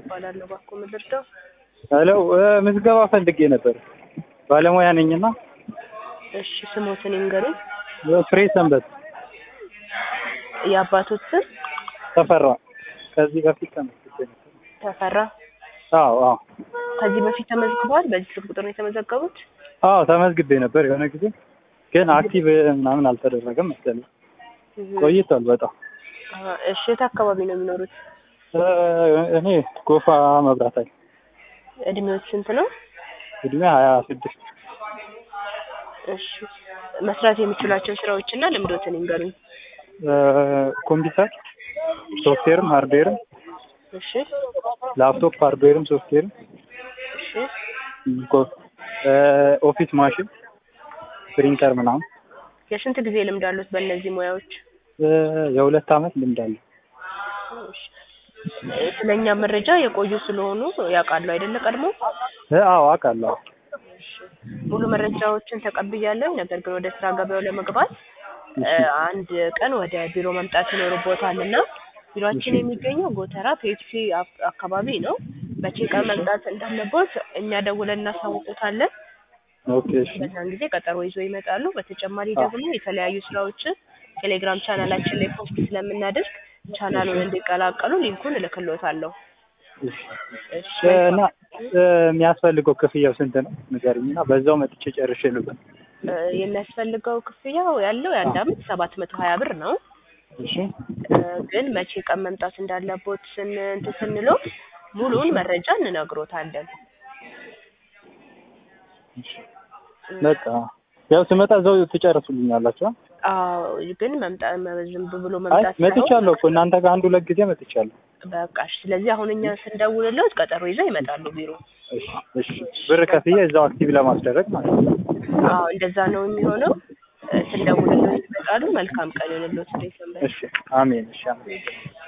እባላለሁ። እባክዎ ምን ልርዳው? ሄሎ ምዝገባ ፈልጌ ነበር። ባለሙያ ነኝና እሺ ስሞትን ይንገሩኝ። ፍሬ ሰንበት የአባቶት ስም ተፈራ። ከዚህ በፊት ተመዝግቤ ነበር። ተፈራ። አዎ አዎ ከዚህ በፊት ተመዝግበዋል? በዚህ ስልክ ቁጥር ነው የተመዘገቡት? አዎ ተመዝግቤ ነበር የሆነ ጊዜ ግን አክቲቭ ምናምን አልተደረገም መሰለኝ። እህ። ቆይቷል በጣም። አሀ፣ እሺ የት አካባቢ ነው የሚኖሩት? እ፣ እኔ ጎፋ መብራት ኃይል እድሜዎች ስንት ነው? እድሜ ሀያ ስድስት እሺ መስራት የሚችሏቸው ስራዎችና ልምዶትን ይንገሩኝ። ኮምፒውተር ሶፍትዌርም ሃርድዌርም እሺ ላፕቶፕ ሃርድዌርም ሶፍትዌርም እሺ ኮ- እ፣ ኦፊስ ማሽን ፕሪንተር ምናምን የስንት ጊዜ ልምድ አሉት በእነዚህ ሙያዎች? እ፣ የሁለት አመት ልምድ አለ። እሺ ስለኛ መረጃ የቆዩ ስለሆኑ ያውቃሉ አይደለ? ቀድሞ እ፣ አዎ አውቃለሁ። ሙሉ መረጃዎችን ተቀብያለሁ። ነገር ግን ወደ ስራ ገበያው ለመግባት እ፣ አንድ ቀን ወደ ቢሮ መምጣት ይኖርቦታል እና ቢሮአችን የሚገኘው ጎተራ ፔፕሲ አክ- አካባቢ ነው። መቼ ቀን መምጣት እንዳለቦት እኛ ደውለን እናሳውቁታለን። ኦኬ እሺ በዛን ጊዜ ቀጠሮ ይዞ ይመጣሉ። በተጨማሪ ደግሞ የተለያዩ ስራዎችን ቴሌግራም ቻናላችን ላይ ፖስት ስለምናደርግ ቻናሉን እንዲቀላቀሉ ሊንኩን እልክልዎታለሁ። እሺ እሺ እ፣ እና እ፣ የሚያስፈልገው ክፍያው ስንት ነው ንገሪኝ እና በዛው መጥቼ ጨርሼ ልበል። እ፣ የሚያስፈልገው ክፍያው ያለው የአንድ አመት ሰባት መቶ ሀያ ብር ነው። እሺ እ፣ ግን መቼ ቀን መምጣት እንዳለቦት ስን እንትን ስንለው ሙሉውን መረጃ እንነግሮታለን። እሺ በቃ ያው ስመጣ እዛው ትጨርሱልኛላችሁ። አ? አዎ ግን መምጣት ዝም ብሎ አይ መምጣት ሳይሆን መጥቻለሁ እኮ እናንተ ጋር አንድ ሁለት ጊዜ መጥቻለሁ። በቃ እሺ። ስለዚህ አሁን እኛ ስንደውልለት ቀጠሮ ይዘው ይመጣሉ ቢሮ። እሺ እሺ ብር ከፍዬ እዛው አክቲቭ ለማስደረግ ማለት ነው። አዎ እንደዛ ነው የሚሆነው። እ፣ ስንደውልለት ይመጣሉ። መልካም ቀን ይሁንልዎት። እንዴት ሰንበት? እሺ አሜን። እሺ አሜን።